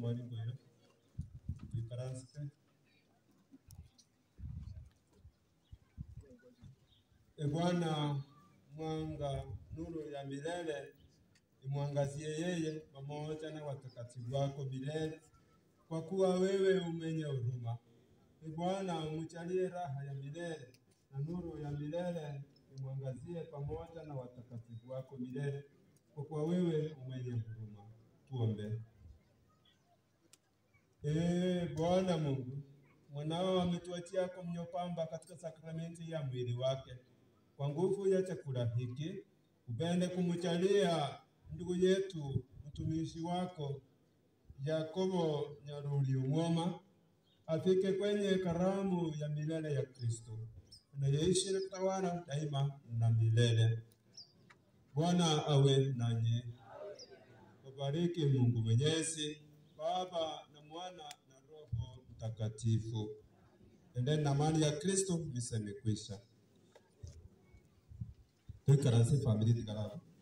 mwalimu yo ikaranske E Bwana, mwanga nuru ya milele imwangazie yeye pamoja na watakatifu wako milele, kwa kuwa wewe umenye huruma. E Bwana, umjalie raha ya milele na nuru ya milele imwangazie pamoja na watakatifu wako milele, kwa kuwa wewe umenye huruma. Tuombe. Ee Bwana Mungu, mwanao ametuachia komunyo kwamba katika sakramenti ya mwili wake kwa nguvu ya chakula hiki upende kumjalia ndugu yetu mtumishi wako Yakobo Nyaruri Umwoma afike kwenye karamu ya milele ya Kristo anayeishi na kutawala daima na milele. Bwana awe nanyi, wabariki Mungu Mwenyezi, Baba na Mwana na Roho Mtakatifu. Endeni na amani ya Kristo. Misa imekwisha. Tuikaransi famili tikarara